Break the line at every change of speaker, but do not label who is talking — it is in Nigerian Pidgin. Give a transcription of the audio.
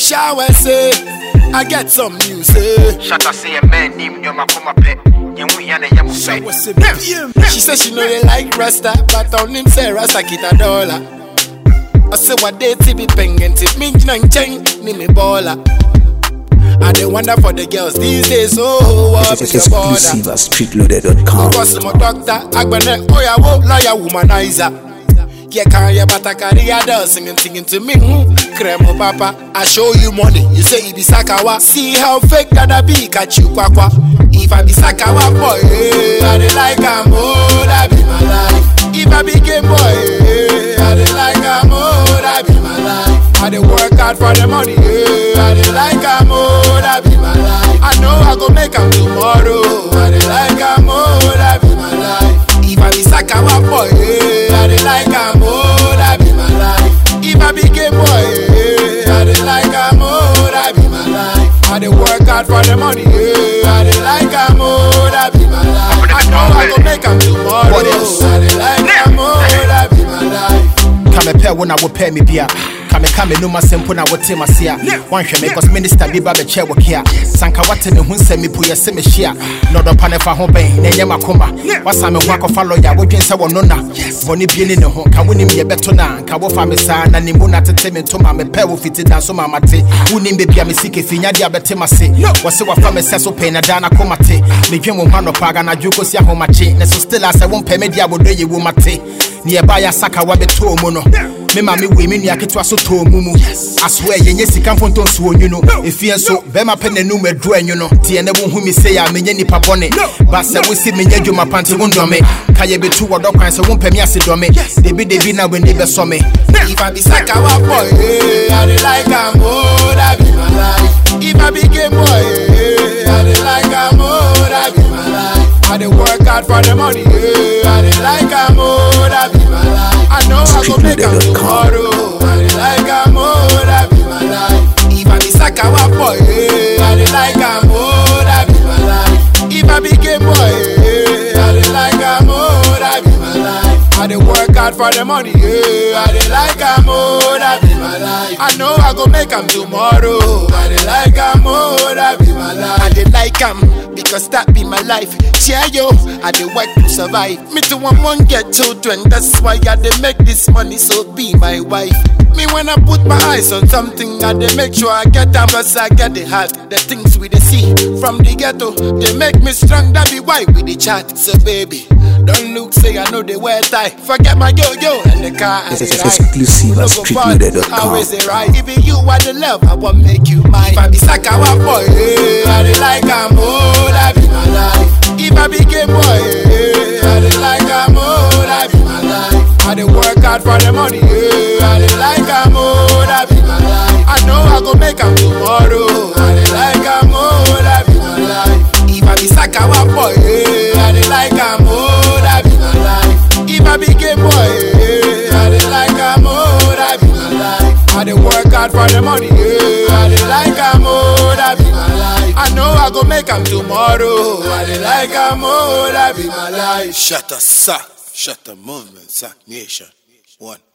shower say, I get some news say.
Shut up, say a man named Yoma Kuma Pet. Yamu Yana Yamu
Shower say,
Pet.
She say she know they like Rasta, but on him say Rasta kita dollar. I say what they ti be pengen tip me nang cheng ni me baller. I dey wonder for the girls these days, oh, what is your border?
Exclusive at streetloader.com.
Boss my doctor, agbene oya wo lawyer womanizer. Yeah, can you but I carry a doll singing, singing to me. Hmm. Cremo papa, I show you money. You say it be sakawa. See how fake that I be, catch you kwakwa. If I be sakawa boy, eh, I dey like am, oh, that be my life. If I be gay boy, eh, I dey like am, oh, that be my life. I dey work hard for the money, eh, I dey like am, oh, that be my life. I know I go make am tomorrow. I dey like am, oh, that be my life. If I be Sakawa boy, eh, I dey like am, oh, that be my life. If I be gay boy, eh, I dey like am, oh, that be my life. I dey work hard for the money, eh, I dey like am, oh, that be my life. I know I go make am tomorrow.
What else?
I dey like am, oh, that be my life.
kame pɛ wo na wopɛ me bia kame ka me noma sɛ mpo na wote mase a woanhwɛ me cause minister bi ba bɛkyɛ wo ke a sanka woate me ho nsɛm mepo yɛ sɛ mehyia na ɔdɔpa ne fa ho bɛn na ɛnyɛ makoma woasa me ho akɔfa lɔya wodwen sɛ wɔno na bɔne bie ne ne ho ka wonim yɛbɛto no a nka wofa me saa na ne mu na tete me ntoma mepɛ wo fiti da so mamate wonim bebia me sike finyadeɛ a bɛte mase wɔse wafa me sɛ so pɛi na daa na koma te medwen wo ho anɔpa aganadwo kɔsi ahomakye ne so still a sɛ wompɛ me deɛ a wɔdɔ yɛ wo mate ne yɛba yɛ asaka wabɛtɔɔ mu no me ma me wei me nua ketewa so tɔɔ mu mu asoɛ yɛnyɛ sika mfonto nso onwu no ɛfie nso bɛrima pɛ n'anum aduru anwu no teɛ ne wohu me sei a menyɛ nnipa bɔne ba sɛ wosi menyɛ adwuma pante wo ndɔme ka yɛbɛtu wɔdɔ kwan sɛ wompɛ me ase dɔme debidebi na w'ani bɛsɔ me
If I be Sakawa boy, eh, I dey like am, oh, that be my life. If I be gay boy, eh, I dey like am, oh, that be my life. I dey work hard for the money, eh, I dey like am, oh, that be my life. I know I go make am tomorrow. I dey like am, oh, that be my life. If I be Sakawa boy, eh, I dey like am, oh, that be my life. If I be gay boy, eh, I dey like am, oh, that be my life. I dey work hard for the money, yeah. I dey like am, oh, that be my life. I know I go make am tomorrow. I dey like am, oh, that be my life. I dey like am because that be my life. Yeah, yo, I dey work to survive. Me too, I want get children. That's why I dey make this money, so be my wife. Me when I put my eyes on something, I dey make sure I get am, cause I get the heart. The things we dey see from the ghetto, they make me strong. That be why we dey chat. So baby, don't look say I know they wear tie. Forget my yo yo and the car. I
This is
dey ride.
exclusive
No
at
go fall.
streetloader.com.
Always say right. Even you are the love, I want make you mine. If I be Sakawa boy, eh, I dey like am, oh, that be my life. If I be gay boy, eh, I dey like am, oh, that be my life. I dey work hard for the money, eh, I dey like am, oh, that be my life. I know I go make am tomorrow. I dey like am, oh, that be my life. If I be Sakawa boy, eh, I dey like am, oh, that be my life. If I be gay boy, eh, I dey like am, oh, that be my life. I dey work hard for the money, yeah. I dey like am, oh, that be my life. I know I go make am tomorrow. I dey like am, oh, that be my life. Shut up, sir. Shut the movement, sir. Nation. One.